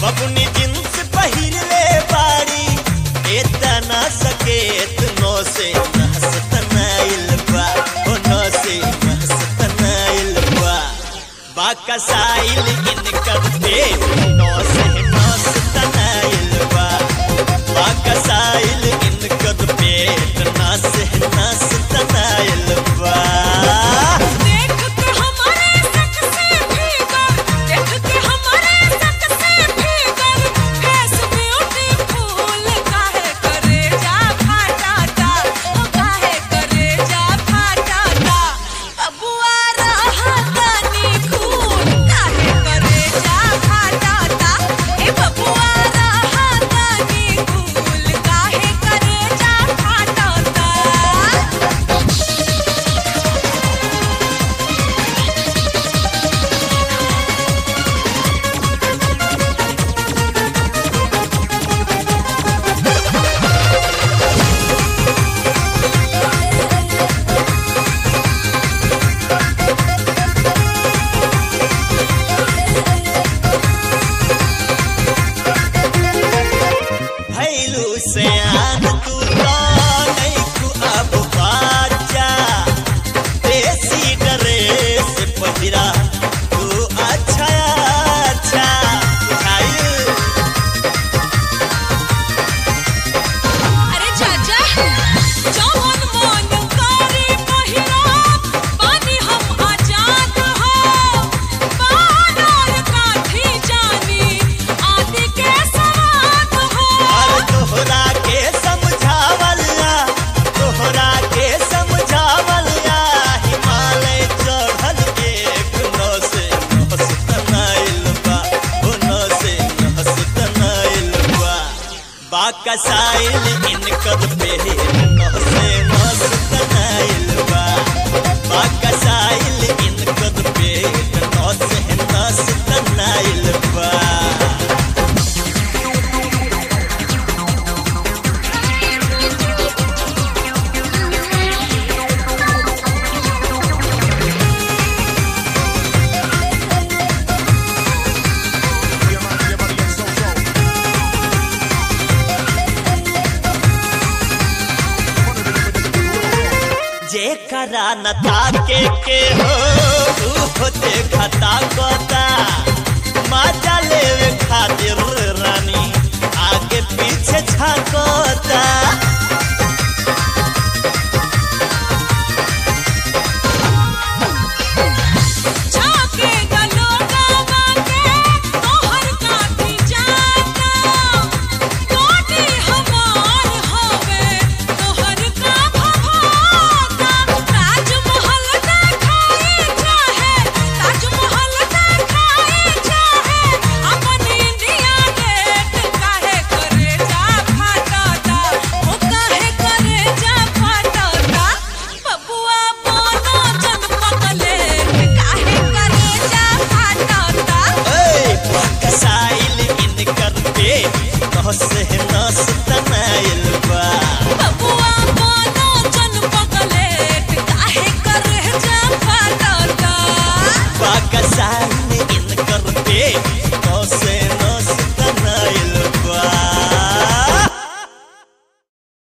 बबुनी जींस पहिरले बाड़ी एतना सकेत नो से नहसतनाइल बा ओ नो से नहसतनाइल बा बाकसाइल इनकर पेट नो से नहसतनाइल बा बाकसाइल इनकर पेट ना से नहसतनाइल बा देख के हमारे सक से भीतर देख के हमारे सक से भीतर फेस ब्यूटीफुल काहे करे जा फाटाता ओ काहे करे जा फाटाता बबुआ रहा तनी खून काहे करे जा फाटाता ए बबुआ रहा तनी खून काहे करे जा फाटाता भैलू से आन तू तो नहीं तू अब बाजा देसी ड्रेस पहिरा तू अच्छा अच्छा बुझाइल अरे चाचा जवन मन करे पहिरा पानी हम आजाद हो बानर काठी जानी आदि के सवाद हो और तोहरा के समझावला तोहरा के समझावला हिमालय चढ़ल एक नस नहसतनाइल बा ओ नस नहसतनाइल बा बाकसाइल इनकर पेट नहसे नहसतनाइल बा बाकसाइल इनकर पेट नहसे नहसतनाइल बा जेकरा न ताके के हो ऊ देखता कोता मजा लेवे खातिर रानी आगे पीछे झाकोता झाके गलोगा बाके तोहर काठी जाता कोटी हमार होवे तोहर का भभाता ताजमहल देखाई चाहे ताजमहल देखाई चाहे अपन इंडिया गेट काहे करे जा फाटाता ओ काहे करे जा फाटाता बबुआ मोनो जन पगले काहे करे जा फाटाता ए बाकसाइल इनकर पेट नहसे नहसतनाइल बा बबुआ मोनो जन पगले काहे करे जा फाटाता बाकसाइल इनकर पेट